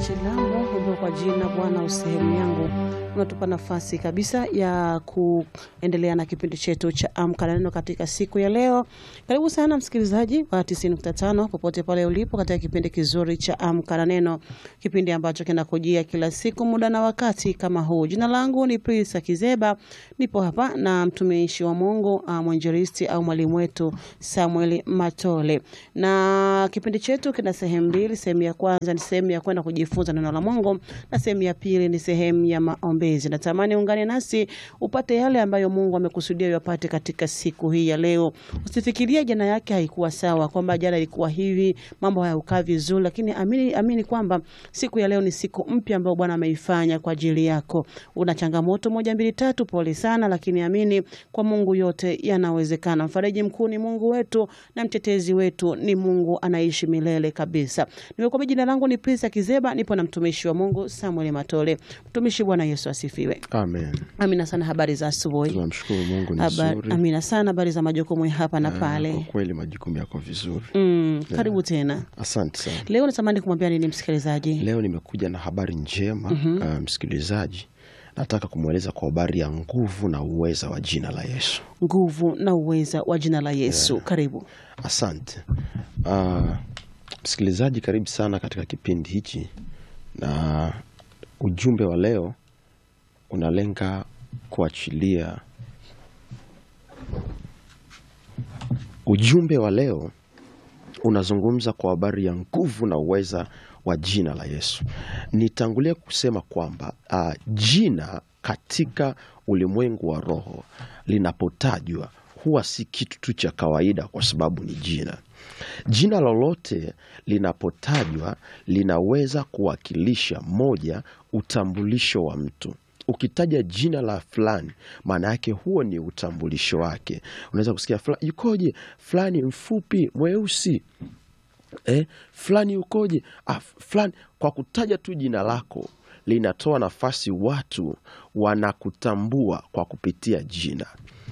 Chilambo ambao kwa jina Bwana usehemu yangu unatupa nafasi kabisa ya kuendelea na kipindi chetu cha Amka na Neno katika siku ya leo. Karibu sana msikilizaji wa 90.5 popote pale ulipo katika kipindi kizuri cha Amka na Neno, kipindi ambacho kinakujia kila siku muda na wakati kama huu. Jina langu ni Prisa Kizeba, nipo hapa na mtumishi wa Mungu uh, mwinjilisti au mwalimu wetu Samuel Matole, na kipindi chetu kina sehemu mbili. Sehemu ya kwanza ni sehemu ya kwenda kujifunza neno la Mungu na sehemu ya pili ni sehemu ya maombezi. Natamani ungane nasi upate yale ambayo Mungu amekusudia uyapate katika siku hii ya leo. Usifikirie jana yake haikuwa sawa, kwamba jana ilikuwa hivi, mambo hayakukaa vizuri, lakini amini, amini kwamba siku ya leo ni siku mpya ambayo Bwana ameifanya kwa ajili yako. Una changamoto moja mbili tatu, pole sana, lakini amini kwa Mungu yote yanawezekana. Mfariji mkuu ni Mungu wetu na mtetezi wetu ni Mungu anaishi milele kabisa. Nimekuambia jina langu ni Prisa Kizeba, nipo na mtumishi wa Mungu Samuel Matole. Mtumishi, Bwana Yesu asifiwe. Amen. Amina sana. Habari za asubuhi. Tunamshukuru Mungu ni Habari- nzuri. Amina sana. Habari za majukumu ya hapa na Ah, Kwa pale. kweli majukumu yako vizuri. Mm, karibu tena. Asante sana. Leo natamani kumwambia nini msikilizaji? Leo nimekuja na habari njema ah, msikilizaji. Nataka kumweleza kwa habari ya nguvu na uweza wa jina la Yesu. Nguvu na uweza wa jina la Yesu. Karibu. Asante. Ah, msikilizaji, karibu sana katika kipindi hichi, na ujumbe wa leo unalenga kuachilia. Ujumbe wa leo unazungumza kwa habari ya nguvu na uweza wa jina la Yesu. Nitangulie kusema kwamba uh, jina katika ulimwengu wa roho linapotajwa huwa si kitu tu cha kawaida, kwa sababu ni jina. Jina lolote linapotajwa linaweza kuwakilisha moja, utambulisho wa mtu. Ukitaja jina la fulani, maana yake huo ni utambulisho wake. Unaweza kusikia fulani yukoje, fulani mfupi, mweusi eh, fulani ukoje, ah, fulani. Kwa kutaja tu jina lako linatoa nafasi watu wanakutambua kwa kupitia jina,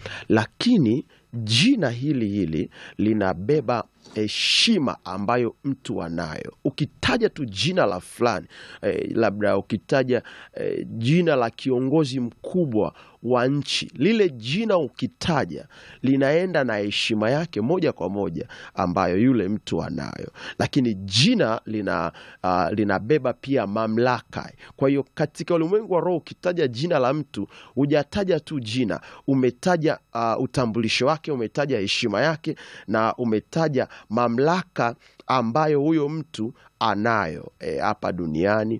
lakini jina hili hili linabeba heshima ambayo mtu anayo. Ukitaja tu jina la fulani eh, labda ukitaja eh, jina la kiongozi mkubwa wa nchi, lile jina ukitaja linaenda na heshima yake moja kwa moja ambayo yule mtu anayo, lakini jina lina ah, linabeba pia mamlaka. Kwa hiyo katika ulimwengu wa roho, ukitaja jina la mtu hujataja tu jina, umetaja ah, utambulisho wake, umetaja heshima yake na umetaja mamlaka ambayo huyo mtu anayo eh, hapa duniani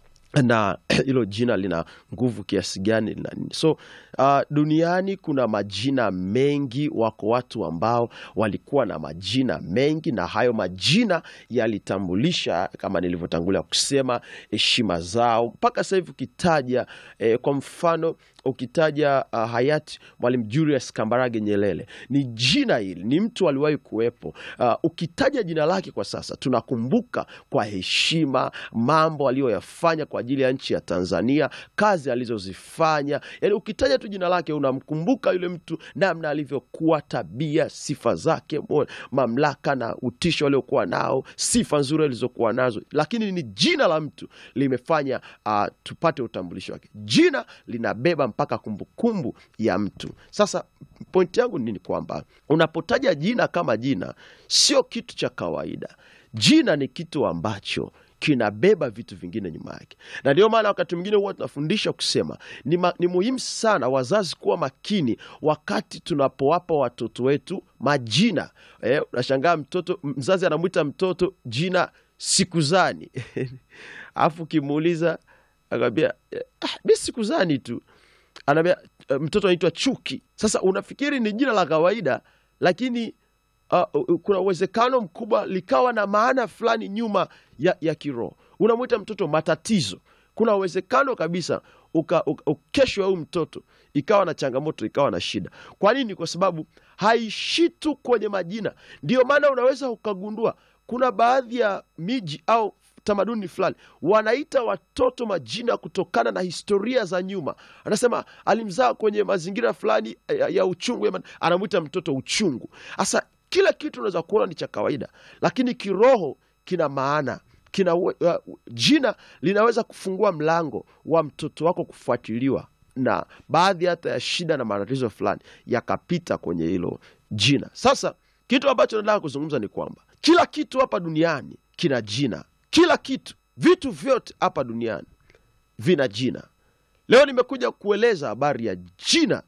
na hilo jina lina nguvu kiasi gani lina nini. So uh, duniani kuna majina mengi, wako watu ambao walikuwa na majina mengi, na hayo majina yalitambulisha kama nilivyotangulia kusema heshima zao. Mpaka sasa hivi ukitaja eh, kwa mfano ukitaja uh, hayati Mwalimu Julius Kambarage Nyerere, ni jina hili, ni mtu aliwahi kuwepo. Uh, ukitaja jina lake kwa sasa tunakumbuka kwa heshima mambo aliyoyafanya kwa ajili ya nchi ya Tanzania, kazi alizozifanya. Yani ukitaja tu jina lake unamkumbuka yule mtu, namna alivyokuwa, tabia, sifa zake, mo- mamlaka na utisho aliokuwa nao, sifa nzuri alizokuwa nazo, lakini ni jina la mtu limefanya uh, tupate utambulisho wake. Jina linabeba mpaka kumbukumbu ya mtu. Sasa pointi yangu ni nini? Kwamba unapotaja jina kama jina, sio kitu cha kawaida. Jina ni kitu ambacho kinabeba vitu vingine nyuma yake, na ndio maana wakati mwingine huwa tunafundisha kusema ni, ma, ni muhimu sana wazazi kuwa makini wakati tunapowapa watoto wetu majina. Eh, unashangaa mtoto mzazi anamwita mtoto jina Sikuzani alafu ukimuuliza akwambia ah, mi Sikuzani tu anaambia eh, mtoto anaitwa Chuki. Sasa unafikiri ni jina la kawaida, lakini uh, uh, kuna uwezekano mkubwa likawa na maana fulani nyuma ya, ya kiroho. Unamwita mtoto matatizo, kuna uwezekano kabisa uka, uka, ukeshwa huyu mtoto ikawa na changamoto ikawa na shida. Kwa nini? Kwa sababu haishi tu kwenye majina. Ndio maana unaweza ukagundua kuna baadhi ya miji au tamaduni fulani wanaita watoto majina kutokana na historia za nyuma. Anasema alimzaa kwenye mazingira fulani ya, ya uchungu, ya man- anamwita mtoto uchungu. Sasa kila kitu unaweza kuona ni cha kawaida, lakini kiroho kina maana kina uh, jina linaweza kufungua mlango wa mtoto wako kufuatiliwa na baadhi hata ya shida na matatizo fulani yakapita kwenye hilo jina. Sasa kitu ambacho nataka kuzungumza ni kwamba kila kitu hapa duniani kina jina, kila kitu, vitu vyote hapa duniani vina jina. Leo nimekuja kueleza habari ya jina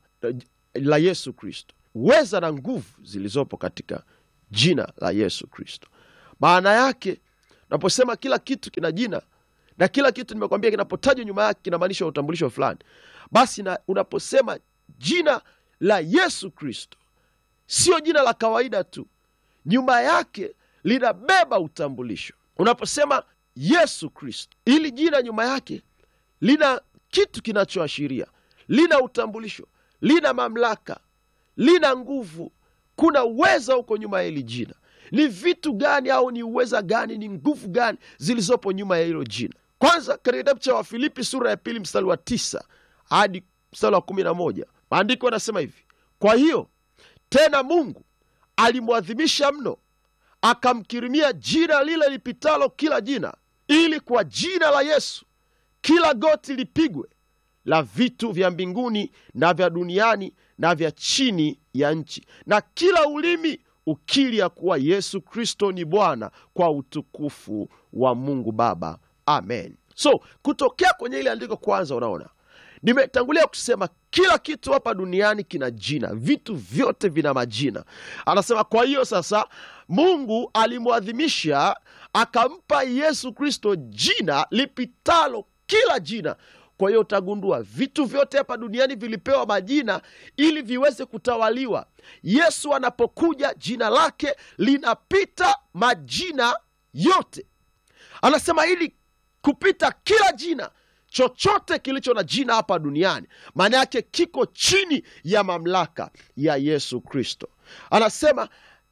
la Yesu Kristo, uweza na nguvu zilizopo katika jina la Yesu Kristo. Maana yake naposema kila kitu kina jina na kila kitu nimekwambia, kinapotajwa nyuma yake kinamaanisha utambulisho fulani. Basi na unaposema jina la Yesu Kristo, sio jina la kawaida tu, nyuma yake linabeba utambulisho. Unaposema Yesu Kristo, ili jina nyuma yake lina kitu kinachoashiria, lina utambulisho, lina mamlaka, lina nguvu. Kuna uweza huko nyuma ya hili jina. Ni vitu gani au ni uweza gani, ni nguvu gani zilizopo nyuma ya hilo jina? Kwanza, katika kitabu cha Wafilipi sura ya pili mstari wa tisa hadi mstari wa kumi na moja maandiko yanasema hivi: kwa hiyo tena Mungu alimwadhimisha mno, akamkirimia jina lile lipitalo kila jina, ili kwa jina la Yesu kila goti lipigwe, la vitu vya mbinguni na vya duniani na vya chini ya nchi, na kila ulimi ukiri ya kuwa Yesu Kristo ni Bwana, kwa utukufu wa Mungu Baba. Amen. So kutokea kwenye ile andiko kwanza, unaona nimetangulia kusema kila kitu hapa duniani kina jina, vitu vyote vina majina. Anasema kwa hiyo sasa Mungu alimwadhimisha akampa Yesu Kristo jina lipitalo kila jina. Kwa hiyo utagundua vitu vyote hapa duniani vilipewa majina ili viweze kutawaliwa. Yesu anapokuja jina lake linapita majina yote. Anasema ili kupita kila jina chochote kilicho na jina hapa duniani, maana yake kiko chini ya mamlaka ya Yesu Kristo. Anasema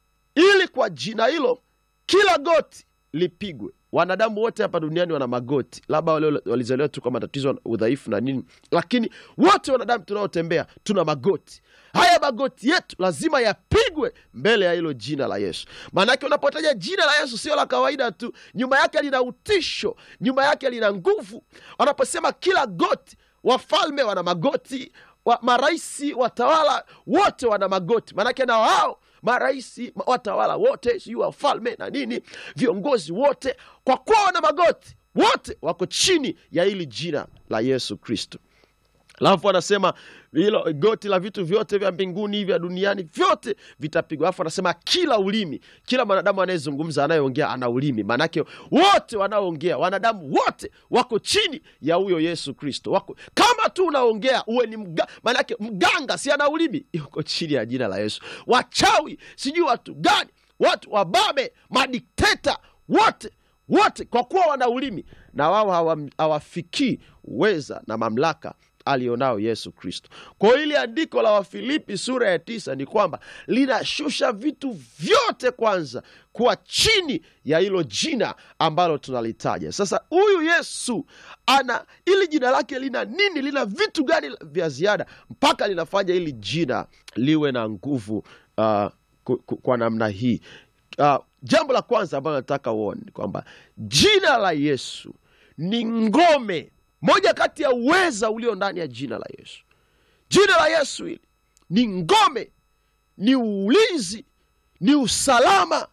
ili kwa jina hilo kila goti lipigwe. Wanadamu wote hapa duniani wana magoti, labda wale walizaliwa tu kwa matatizo, udhaifu na nini, lakini wote wanadamu tunaotembea tuna magoti. Haya magoti yetu lazima yapigwe mbele ya hilo jina la Yesu. Maanake unapotaja jina la Yesu sio la kawaida tu, nyuma yake lina utisho, nyuma yake lina nguvu. Wanaposema kila goti, wafalme wana magoti wa, maraisi watawala wote wana magoti, maanake na wao maraisi watawala wote, sijui wafalme na nini, viongozi wote, kwa kuwa wana magoti, wote wako chini ya hili jina la Yesu Kristo. Alafu anasema hilo goti la vitu vyote vya mbinguni vya duniani vyote vitapigwa. Alafu anasema kila ulimi, kila mwanadamu anayezungumza anayeongea ana ulimi, maanake wote wanaoongea, wanadamu wote wako chini ya huyo Yesu Kristo. Wako kama tu unaongea uwe ni mga, maanake mganga si ana ulimi, yuko chini ya jina la Yesu. Wachawi sijui watu gani, watu wababe, madikteta wote wote, kwa kuwa wana ulimi na wao hawafikii uweza na mamlaka alionao Yesu Kristo. Kwa hiyo ili andiko la Wafilipi sura ya tisa ni kwamba linashusha vitu vyote kwanza kuwa chini ya hilo jina ambalo tunalitaja sasa. Huyu Yesu ana ili jina lake lina nini? Lina vitu gani vya ziada mpaka linafanya hili jina liwe na nguvu uh, kwa namna hii? Uh, jambo la kwanza ambalo nataka uone ni kwamba jina la Yesu ni ngome moja kati ya uweza ulio ndani ya jina la Yesu. Jina la Yesu hili ni ngome, ni ulinzi, ni usalama.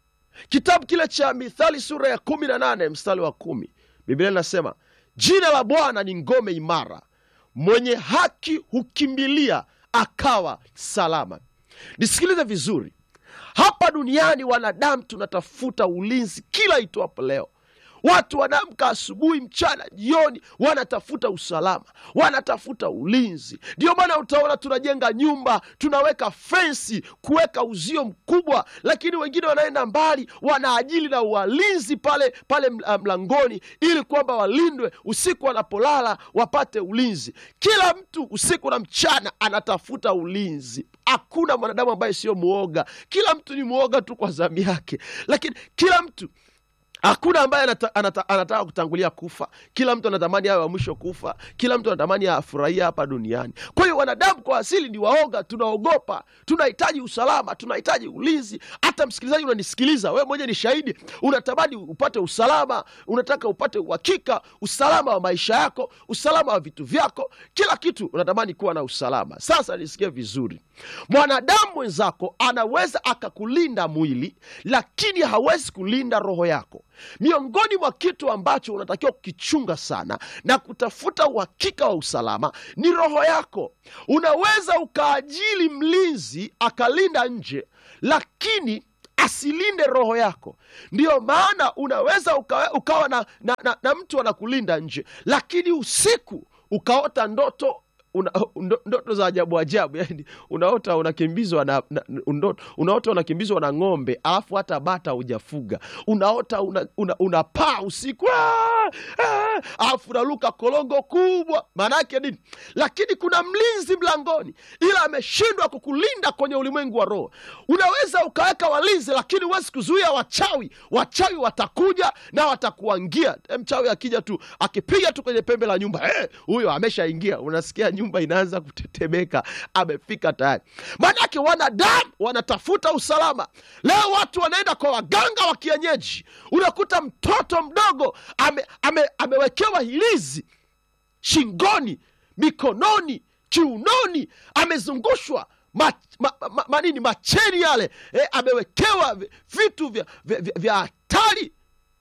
Kitabu kile cha Mithali sura ya kumi na nane mstari wa kumi Biblia inasema jina la Bwana ni ngome imara, mwenye haki hukimbilia akawa salama. Nisikilize vizuri, hapa duniani wanadamu tunatafuta ulinzi kila itwapo leo Watu wanaamka asubuhi, mchana, jioni, wanatafuta usalama, wanatafuta ulinzi. Ndio maana utaona tunajenga nyumba, tunaweka fensi, kuweka uzio mkubwa, lakini wengine wanaenda mbali, wanaajili na walinzi pale pale mlangoni, ili kwamba walindwe usiku wanapolala, wapate ulinzi. Kila mtu usiku na mchana anatafuta ulinzi. Hakuna mwanadamu ambaye sio mwoga, kila mtu ni mwoga tu kwa zamu yake, lakini kila mtu hakuna ambaye anata, anata, anataka kutangulia kufa kila mtu anatamani awe wa mwisho kufa kila mtu anatamani afurahia hapa duniani kwa hiyo wanadamu kwa asili ni waoga tunaogopa tunahitaji usalama tunahitaji ulinzi hata msikilizaji unanisikiliza wewe mwenye ni shahidi unatamani upate usalama unataka upate uhakika usalama wa maisha yako usalama wa vitu vyako kila kitu unatamani kuwa na usalama sasa nisikie vizuri mwanadamu mwenzako anaweza akakulinda mwili lakini hawezi kulinda roho yako miongoni mwa kitu ambacho unatakiwa kukichunga sana na kutafuta uhakika wa usalama ni roho yako unaweza ukaajili mlinzi akalinda nje lakini asilinde roho yako ndiyo maana unaweza ukawa, ukawa na, na, na, na mtu anakulinda nje lakini usiku ukaota ndoto una, ndo, ndoto za ajabu ajabu yani unaota unakimbizwa na, na ndoto, unaota unakimbizwa na ng'ombe alafu hata bata hujafuga unaota unapaa una, una unapaa usiku "Ah! Ah!" alafu unaluka kolongo kubwa maanaake nini lakini kuna mlinzi mlangoni ila ameshindwa kukulinda kwenye ulimwengu wa roho unaweza ukaweka walinzi lakini huwezi kuzuia wachawi wachawi watakuja na watakuangia Eh, mchawi akija tu akipiga tu kwenye pembe la nyumba eh, huyo ameshaingia unasikia nyumba inaanza kutetemeka amefika tayari maanake wanadamu wanatafuta usalama leo watu wanaenda kwa waganga wa kienyeji unakuta mtoto mdogo ame, ame, amewekewa hilizi shingoni mikononi kiunoni amezungushwa ma, ma, ma, manini macheni yale eh, amewekewa vi- vitu vya, vya, vya, vya hatari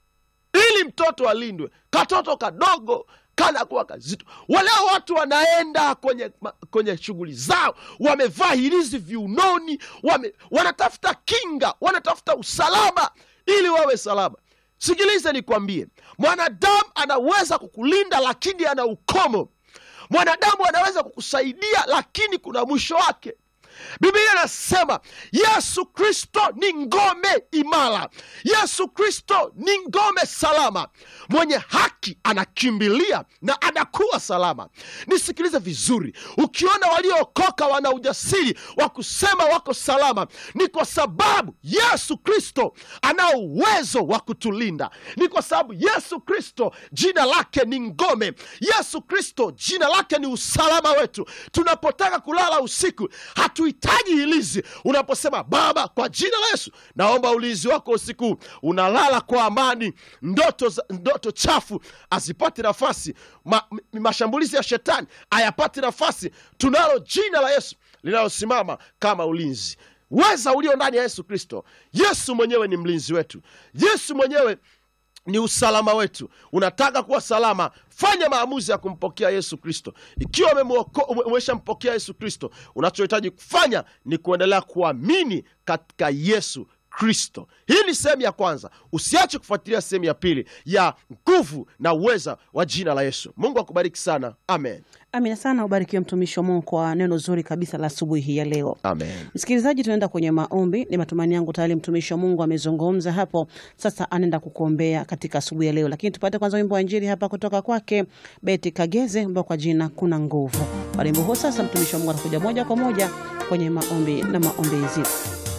ili mtoto alindwe katoto kadogo kanakuwa kazito waleo watu wanaenda kwenye, ma- kwenye shughuli zao wamevaa hirizi viunoni wame, wanatafuta kinga wanatafuta usalama ili wawe salama sikilize nikwambie mwanadamu anaweza kukulinda lakini ana ukomo mwanadamu anaweza kukusaidia lakini kuna mwisho wake biblia inasema yesu kristo ni ngome imara yesu kristo ni ngome salama mwenye haki anakimbilia na anakuwa salama nisikilize vizuri ukiona waliookoka wana ujasiri wa kusema wako salama ni kwa sababu yesu kristo anao uwezo wa kutulinda ni kwa sababu yesu kristo jina lake ni ngome yesu kristo jina lake ni usalama wetu tunapotaka kulala usiku hatuhitaji hilizi unaposema baba kwa jina la yesu naomba ulinzi wako usiku huu." unalala kwa amani ndoto, za- ndoto chafu azipati nafasi Ma, m- mashambulizi ya shetani hayapati nafasi tunalo jina la yesu linalosimama kama ulinzi weza ulio ndani ya yesu kristo yesu mwenyewe ni mlinzi wetu yesu mwenyewe ni usalama wetu unataka kuwa salama fanya maamuzi ya kumpokea yesu kristo ikiwa umemuoko- ume- umeshampokea yesu kristo unachohitaji kufanya ni kuendelea kuamini katika yesu kristo hii ni sehemu ya kwanza usiache kufuatilia sehemu ya pili ya nguvu na uweza wa jina la yesu mungu akubariki sana amen Amina sana, ubarikiwe mtumishi wa Mungu kwa neno zuri kabisa la asubuhi hii ya leo. amen Msikilizaji, tunaenda kwenye maombi. Ni matumaini yangu tayari mtumishi wa Mungu amezungumza hapo, sasa anaenda kukuombea katika asubuhi ya leo, lakini tupate kwanza wimbo wa Injili hapa kutoka kwake Beti Kageze ambao kwa jina kuna nguvu. Kwa wimbo huo sasa mtumishi wa Mungu anakuja moja kwa moja kwenye maombi na maombezi.